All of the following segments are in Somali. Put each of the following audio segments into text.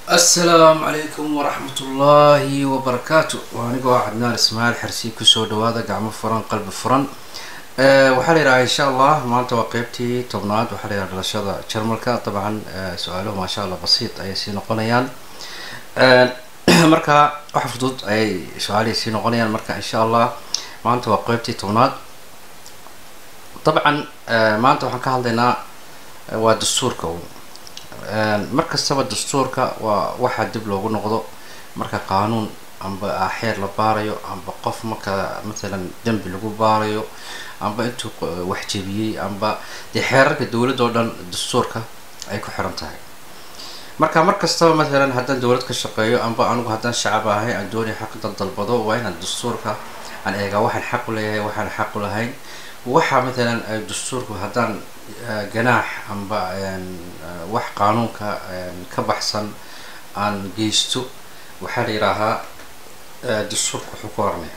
asalaamu calaykum waraxmat ullaahi wabarakaatu waa anigoo ah cadnaan ismaaciil xersi kusoo dhawaada gacmo furan qalbi furan waxaa la yidhaha insha allah maanta waa qeybtii tobnaad waxaa la yidhaha dhalashada jarmalka dabcan su-aaluhu maasha allah basiid ayay sii noqonayaan marka wax fudud ayay su-aalihii sii noqonayaan marka insha allah maanta waa qeybtii tobnaad dabcan maanta waxaan ka hadlaynaa waa dastuurka mar kastaba dastuurka waa waxaa dib loogu noqdo marka qaanuun amba xeer la baarayo amba qof marka mathalan dembi lagu baarayo amba intuu wax jebiyey amba dee xeerarka dowladda oo dhan dastuurka ay ku xiran tahay marka mar kastaba mathalan haddaan dowlad ka shaqeeyo amba anigu haddaan shacab ahay aan doonaya xaqdan dalbado waa inaan dastuurka aan eegaa waxaan xaq u leeyahay waxaan xaq u lahayn waxa mathalan dastuurku haddaan ganaax amba wax qaanuunka ka baxsan aan geysto waxaa la yidhaahaa dastuurka wuxuu ku oranaya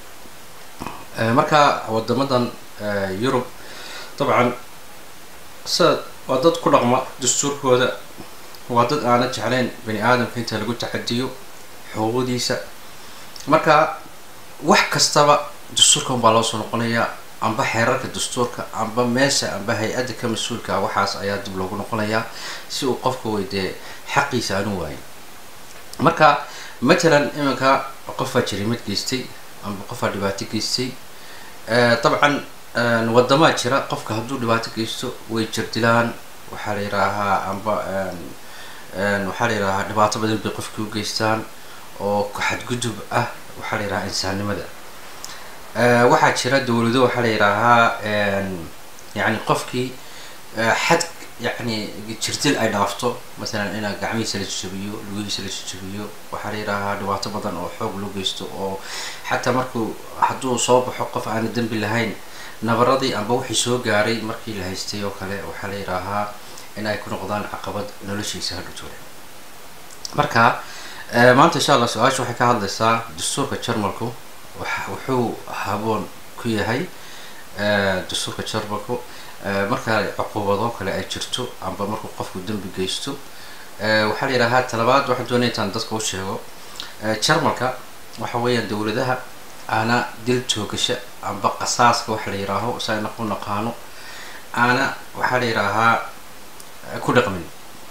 marka wadamadan yurub dabcan sida waa dad ku dhaqma dastuurkooda waa dad aana jeclayn bani aadamka inta lagu taxadiyo xuquuqdiisa marka wax kastaba dastuurka unbaa loo soo noqonayaa amba xeerarka dastuurka amba meesha amba hay-adda ka mas-uulka ah waxaas ayaa dib loogu noqonayaa si uu qofka weydee xaqiisa aanu waayin marka matalan iminka qofaa jarimad geystay amba qofaa dhibaato geystay dabcan wadamaa jira qofka hadduu dhibaato geysto way jirdilaan waxaa la yidhaahaa amba waxaa la yidhahaa dhibaato badan bay qofkii u geystaan oo xadgudub ah waxaa la yidhahaa insaannimada waxaa jira dowlado waxaa la yidhaahaa yani qofkii xad yani jirdil ay dhaafto masalan ina gacmihiisa la jajabiyo lugihiisa la jajabiyo waxaa la yidhaahaa dhibaato badan oo xoog loo geysto oo xataa markuu hadduu soo baxo qof aana dembi lahayn nabaradii amba wixii soo gaaray markii la haystay oo kale waxaa la yidhaahaa in ay ku noqdaan caqabad noloshiisa hadhutooda marka maanta insha allah su-aasha waxay ka hadlaysaa dastuurka jarmalku wuxuu haboon ku yahay dastuurka jarmalku marka cuqubado kale ay jirto amba markuu qofku dembi geysto waxaa la yidhahaa talabaad waxaan doonaya intaan dadka u sheego jarmalka waxa weeyaan dowladaha aana dil toogasha amba qasaaska waxa la yidhaaho saa u naqaano aana waxaa la yidhaahaa ku dhaqmin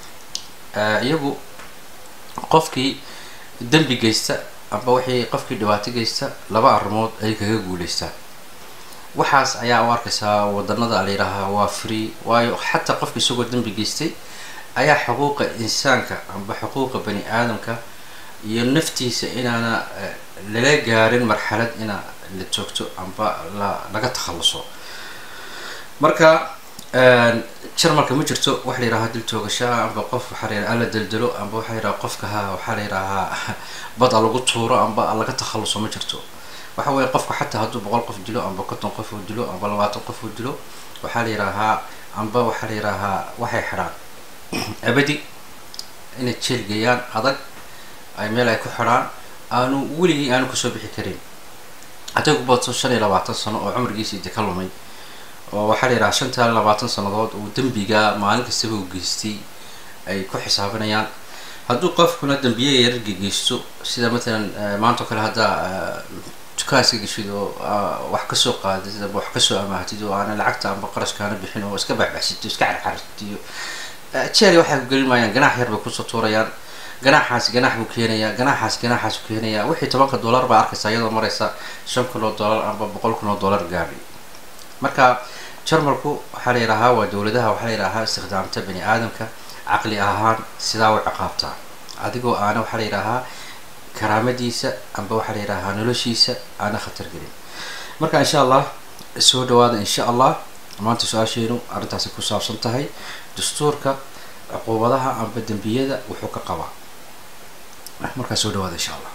iyagu qofkii dembi geysta amba waxay qofkii dhibaato geysta laba arrimood ay kaga guuleystaan waxaas ayaa u arkaysaa wadanada la yidhaahaa waa free waayo xataa qofka isagoo dembi geystay ayaa xuquuqa insaanka amba xuquuqa bani aadamka iyo naftiisa inaana lala gaarin marxalad ina la joogto amba la laga takhalluso marka jarmalka ma jirto waxa la yidhahaa dil toogashaa amba qof waxaa la yidhaha ala deldelo amba waxaa la yidhaha qofka ha waxaa la yidhaahaa bad a lagu tuuro amba laga takhalluso ma jirto waxa weeye qofka xataa hadduu boqol qof dilo amba konton qof uu dilo amba labaatan qof uu dilo waxaa la yidhaahaa amba waxaa la yidhaahaa waxay xidhaan abadi inay jeel geeyaan adag ay meel ay ku xidhaan aanu weligii aanu kasoo bixi karin hadday ku badso shan iyo labaatan sano oo cumrigiisii de ka lumay oo waxaa la yidhaha shantaa labaatan sannadood uu dembiga maalin kastaba u geystay ay ku xisaabinayaan hadduu qofkuna dembiye yararga geysto sida matalan maanta o kale haddaa dukaaska geshid oo wax kasoo qaadid amba wax kasoo amaahtid oo aana lacagta amba qarashkaana bixin oo iska baxbaxsito iska carcartiyo jeel waxay ku gelin maayaan ganaax yar bay kusoo tuurayaan ganaaxaas ganaax buu keenayaa ganaaxaas ganaaxaas buu keenayaa wixii tobanka dollar baa arkaysa iyadoo maraysa shan kun oo dollar amba boqol kun oo dollar gaari marka jarmalku waxaa la yidhaahaa waa dowladaha waxaa la yidhaahaa istikhdaamta bani aadamka caqli ahaan sidaa u ciqaabtaa adigoo aana waxaa la yidhaahaa karaamadiisa amba waxaa la yidhaahaa noloshiisa aana khatar gelin marka insha allah soo dhawaada insha allah maanta su-aasheenu arrintaasi ku saabsan tahay dastuurka cuquubadaha amba dembiyada wuxuu ka qabaa markaa soo dhawaada insha allah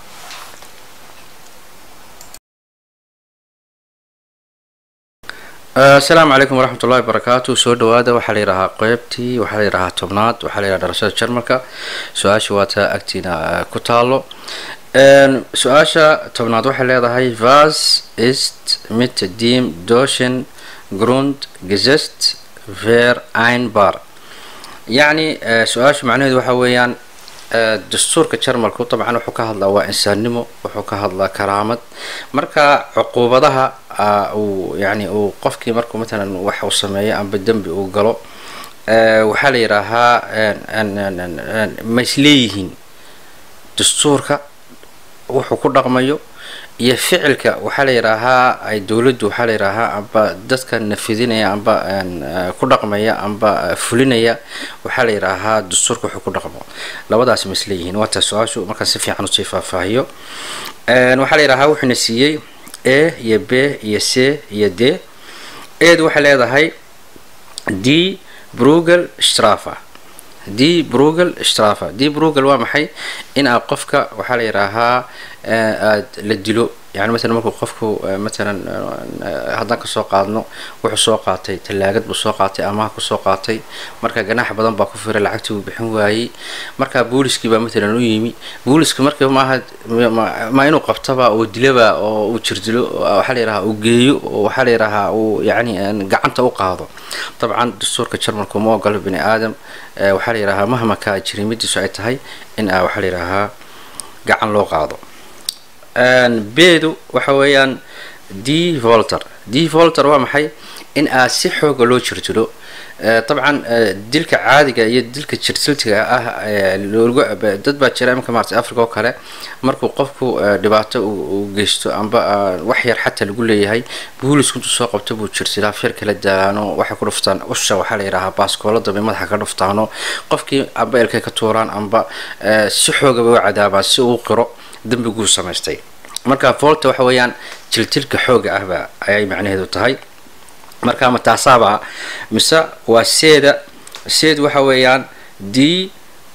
asalaamu calaykum waraxmat ullahi wabarakaatu soo dhawaada waxaa la yidhahaa qeybtii waxaa la yidhahaa tobnaad waxaa la yidhaha dhalashada jarmalka su-aasha waa taa agtiina ku taalo su-aasha tobnaad waxay leedahay vas ist mit dem doschen grund gesetzt ver einbar yacni su-aasha macnaheedu waxa weeyaan dastuurka jarmalku dabcan wuxuu ka hadlaa waa insaannimo wuxuu ka hadlaa karaamad marka cuquubadaha uu yani uu qofkii markuu matalan wax uu sameeyo amba dembi uu galo waxaa la yidhaahaa ma isleeyihiin dastuurka wuxuu ku dhaqmayo iyo ficilka waxaa la yidhaahaa ay dowladdu waxaa la yidhaahaa amba dadka nafidinaya amba ku dhaqmaya amba fulinaya waxaa la yidhaahaa dastuurka wuxuu ku dhaqmo labadaas ma isleeyihiin waa taa su-aashu markaan si fiican usii faahfaahiyo waxaa la yidhahaa wuxuuna siiyey a iyo b iyo c iyo d eed waxay leedahay d brugel strafa d brugel strafa d brugel waa maxay in aa qofka waxaa la yidhaahaa aad la dilo yani matalan markuu qofku matalan haddaan kasoo qaadno wuxuu soo qaatay tallaagad buu soo qaatay amaha kusoo qaatay marka ganaax badan baa ku firay lacagtii uu bixin waayey marka booliskii baa matalan u yimi booliska marka maaha ma inuu qabtaba oo dilaba oo uu jirdilo waxaa la yidhahaa uu geeyo oo waxaa la yidhahaa uu yani gacanta u qaado dabcan dastuurka jarmalku ma ogolo bini aadam waxaa la yidhahaa mahma kaa jirimadiisu ay tahay in a waxaa la yidhahaa gacan loo qaado beedu waxa weeyaan d volter d volter waa maxay in aa si xooga loo jirdilo dabcan dilka caadiga iyo dilka jirtiltiga ah dad baa jira imanka maarata africa oo kale markuu qofku dhibaato uu geysto amba wax yar xataa lagu leeyahay boolisku intuu soo qabto buu jirtilaa fir kala daano waxay ku dhuftaan usha waxaa la yidhahaa baaskoolada bay madaxa ka dhuftaano qofkii amba elkay ka tuuraan amba si xoogaba u cadaabaan si uu qiro dembiguu samaystay marka volta waxa weeyaan jiltilka xooga ahba ayay macnaheedu tahay marka ma taasaaba mise waa seeda seed waxa weeyaan d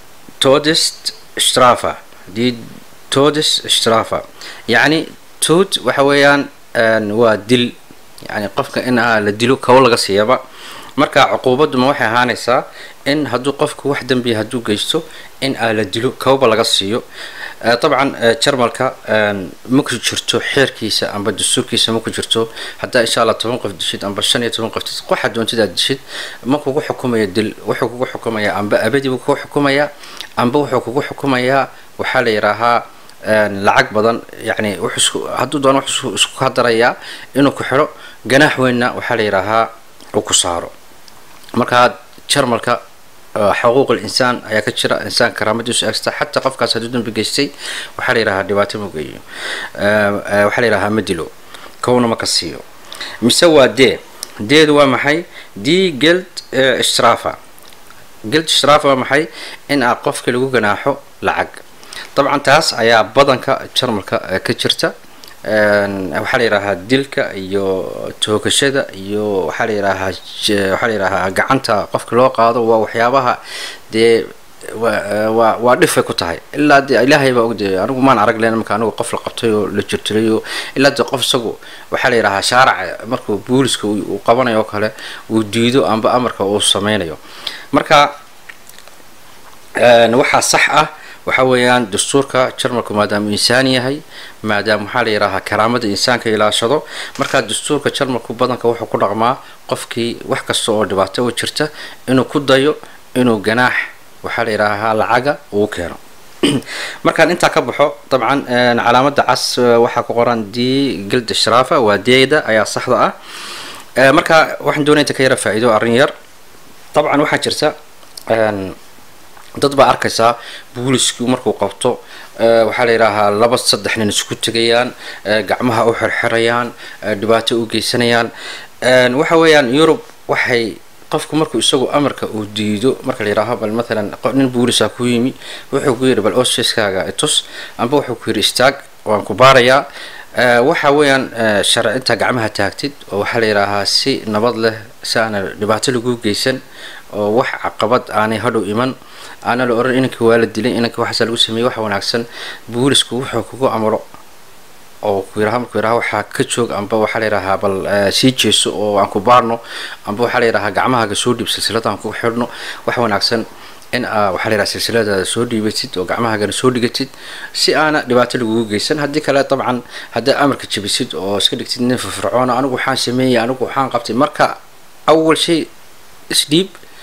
todest strafa d todest strafa yacni tood waxa weeyaan waa dil yani qofka in a la dilo kow laga siiyaba marka cuquubaduma waxay ahaanaysaa in hadduu qofku wax dembiya hadduu geysto in aa la dilo kowba laga siiyo dabcan jarmalka ma ku jirto xeerkiisa amba dastuurkiisa ma ku jirto haddaa insha allah toban qof dishid amba shan iyo toban qof dishid waxa doontid aad dishid ma kugu xukumaya dil wuxuu kugu xukumayaa amba abadi buu kugu xukumayaa amba wuxuu kugu xukumayaa waxaa la yidhaahaa lacag badan yani hadduu doono wuxuu isku hadarayaa inuu ku xidho ganaax weynna waxaa la yidhaahaa uu ku saaro markaa jarmalka xuquuq insaan ayaa ka jira insaan karaamadiisu eegsta xataa qofkaas hadduu dambi geystay waxaa la yidhahaa dhibaato ma geeyo waxaa la yidhahaa ma dilo kowna ma ka siiyo mise waa dee deedu waa maxay d geld strafa geld strafa waa maxay in aa qofka lagu ganaaxo lacag dabcan taas ayaa badanka jarmalka ka jirta waxaa la yidhaahaa dilka iyo toogashada iyo waxaa la yidhaahaa waxaa la yidhaahaa gacanta qofka loo qaado waa waxyaabaha dee waa waa dhifay ku tahay ilaa de ilaahay baa ogde anigu maan arag len marka anigu qof la qabtay oo la jirtilay oo ilaa de qof isagu waxaa la yidhahaa shaaraca markuu booliska uu qabanayo oo kale uu diido amba amarka uu sameynayo marka waxaa sax ah waxa weeyaan dastuurka jarmalku maadaama insaan yahay maadaama waxaa la yidhaahaa karaamada insaanka ilaashado markaa dastuurka jarmalku badanka wuxuu ku dhaqmaa qofkii wax kasta oo dhibaato u jirta inuu ku dayo inuu ganaax waxaa la yidhaahaa lacaga uu keeno markaan intaa ka baxo dabcan calaamada cas waxaa ku qoran d gilda shraafa waa deeda ayaa saxda ah marka waxaan doonaya inta ka yara faa-iido arrin yar dabcan waxaa jirta dad baa arkaysaa boolisku markuu qabto waxaa la yidhaahaa laba saddex nin isku tegayaan gacmaha u xirxirayaan dhibaato u geysanayaan waxa weeyaan yurub waxay qofku markuu isagu amarka uu diido marka la yidhaaho bal matalan nin boolisa ku yimi wuxuu ku yidhi bal ofiskaaga itus amba wuxuu ku yidhi istaag waan ku baarayaa waxa weeyaan sharci intaa gacmaha taagtid oo waxaa la yidhaahaa si nabad leh si aana dhibaato lagu geysan oo wax caqabad aanay hadhow iman aana la oran inankii waa la dilay inankii waxaasa lagu sameeyey waxa wanaagsan boolisku wuxuu kugu amro oo ku yiraha markuu yiraha waxaa ka joog amba waxaa la yidhahaa bal sii jeeso oo aan ku baarno amba waxaa la yidhahaa gacmahaaga soo dhiib silsilada aan ku xidhno waxa wanaagsan in aa waxaa la yidhaha silsiladaada soo dhiibatid oo gacmahaagana soo dhigatid si aana dhibaato lagugu geysan haddii kale dabcan haddaa amarka jabisid oo iska dhigtid nin firfircoona anigu waxaan sameeyey anigu waxaan qabtay marka awal shay isdhiib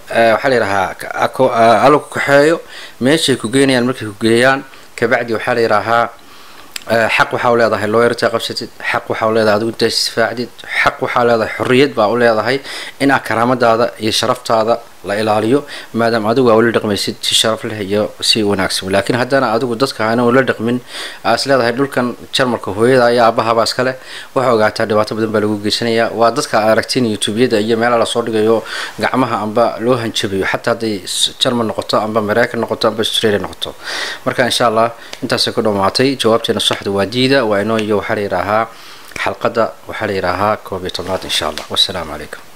waxaa la yidhahaa alo ku kaxeeyo meeshay ku geynayaan markay ku geeyaan kabacdi waxaa la yidhaahaa xaq waxaa u leedahay looyarta qabsatid xaq waxaa u leedahay adigu intaa isdifaacdid xaq waxaa leedahay xorriyad baa u leedahay inaa karaamadaada iyo sharaftaada la ilaaliyo maadaama adigu aa ula dhaqmaysid si sharaf leh iyo si wanaagsan laakiin haddana adigu dadka aana ula dhaqmin aa is leedahay dhulkan jarmalka hooyada iyo aabahaba iska leh waxaa ogaataa dhibaato badan baa lagu geysanayaa waa dadka aragtiin youtubeyada iyo meelaha lasoo dhigayo gacmaha amba loo hanjabayo xataa hadday jarmal noqoto amba mareykan noqoto amba australia noqoto marka insha allah intaasay ku dhammaatay jawaabteena saxda waa diida waa inoo iyo waxaa la yidhaahaa xalqadda waxaa la yidhaahaa koob iyo tobnaad insha allah wassalaamu calaykum